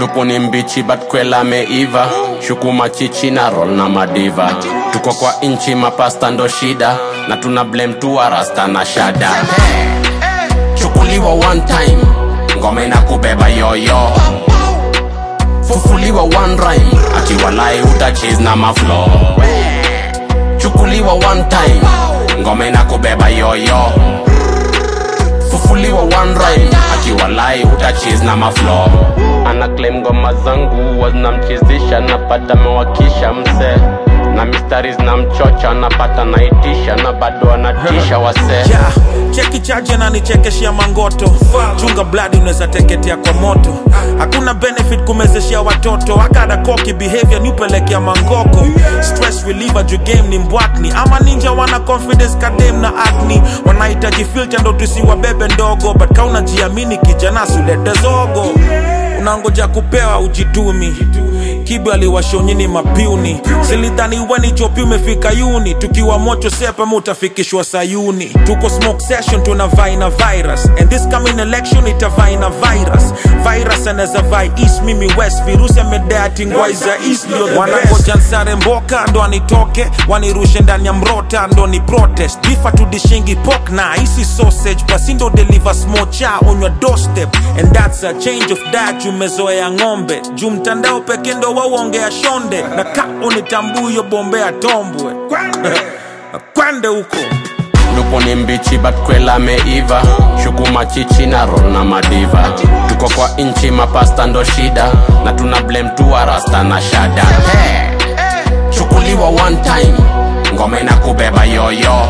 lupu ni mbichi but kwela ameiva shuku machichi na roll na madiva tuko kwa inchi mapasta ndo shida na tuna blame tu rasta na shada chukuliwa one time ngome na kubeba yoyo fufuliwa one rhyme akiwalai utachis na maflo chukuliwa one time ngome na kubeba yoyo fufuliwa one rhyme akiwalai utachis na maflo ana claim ngoma zangu wazinamchizisha napata mewakisha mse na mistari zinamchocha napata naitisha na bado anatisha wasee yeah. cheki chaje na nichekeshia mangoto chunga bladi unaweza teketea kwa moto hakuna benefit kumezeshia watoto akada koki behavior niupelekea mangoko stress reliever juu game ni mbwakni ama ninja wana confidence kadem na acne wanahitaji filter ndo tusiwabebe ndogo but kaunajiamini kijana sulete zogo unangoja kupewa ujitumi kibu aliwashonyini mapiuni silidhani weni chopi umefika yuni tukiwa mocho sepa mutafikishwa sayuni tuko smoke session tuna vai na virus and this coming election itavai na virus virus anaweza vai east mimi west virusi amedati ngwai za east ndio the wanangoja nsare mboka ndo anitoke wanirushe ndani ya mrota ndo ni protest bifa tudishingi pok na isi sausage basi ndo deliver smocha on your doorstep and that's a change of diet umezoea ng'ombe juu mtandao peke ndo wauongea shonde na ka unitambuyo bombea tombwe kwende huko lupo ni mbichi but kwela ameiva shuku machichi na roll na madiva tuko kwa inchi mapasta ndo shida na tuna blame tu rasta na shada chukuliwa one time ngome na kubeba yoyo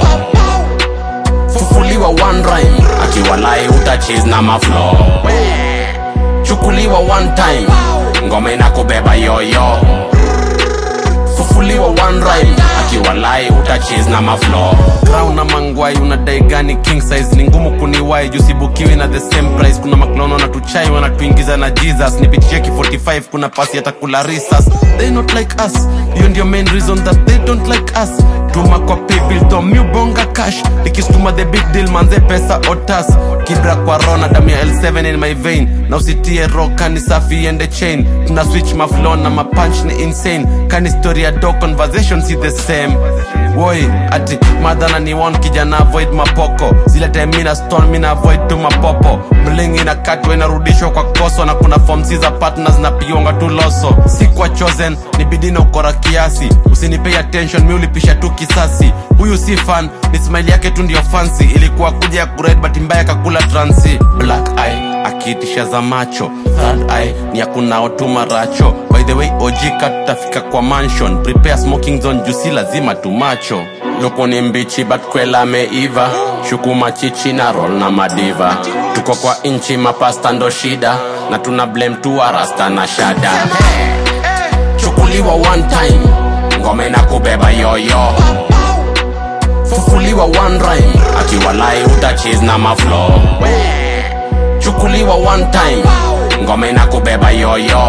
fufuliwa one rhyme akiwalai utachis na maflo chukuliwa one time ngome na kubeba yoyo fufuliwa one rhyme akiwalai utachis na maflo crown na mangwai unadai gani king size ni ngumu kuniwai jusibukiwi na the same price kuna maklono na tuchai wanatuingiza na jesus nipitie ki 45 kuna pasi atakula risas they not like us hiyo ndio main reason that they don't like us tuma kwa paybill to miubonga cash likistuma the big deal manze pesa otas kibra kwa rona damu ya l7 in my vein na usitie ro kani safi ende chain tuna switch maflo na mapunch ni insane kani story ya do conversation si the same woi ati madhana ni one kijana avoid mapoko zile time mina stone mina avoid tu mapopo mlingi na katwa inarudishwa kwa koso na kuna fomsi za partners na pionga tu loso si kwa chosen ni bidii na ukora kiasi usinipei attention mi ulipisha tu kisasi huyu si fan ni smile yake tu ndio fancy ilikuwa kuja ya kured but mbaya kakula transi black eye akiitisha za macho third eye ni ya kunaotuma racho by the way ojika tutafika kwa mansion prepare smoking zone jusi lazima tumacho lupo ni mbichi but kwela ameiva shuku machichi na roll na madiva tuko kwa inchi mapasta ndo shida na tuna blame tu rasta na shada chukuliwa one time ngome na kubeba yoyo fufuliwa one rhyme akiwalai utachis na maflo chukuliwa one time ngome na kubeba yoyo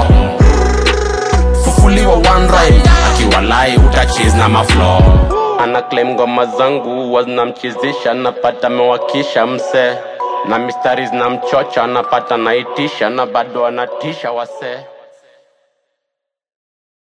fufuliwa one rhyme akiwalai utachis na maflo ana claim ngoma zangu wazinamchizisha napata mewakisha mse na mistari zinamchocha napata naitisha na bado anatisha wasee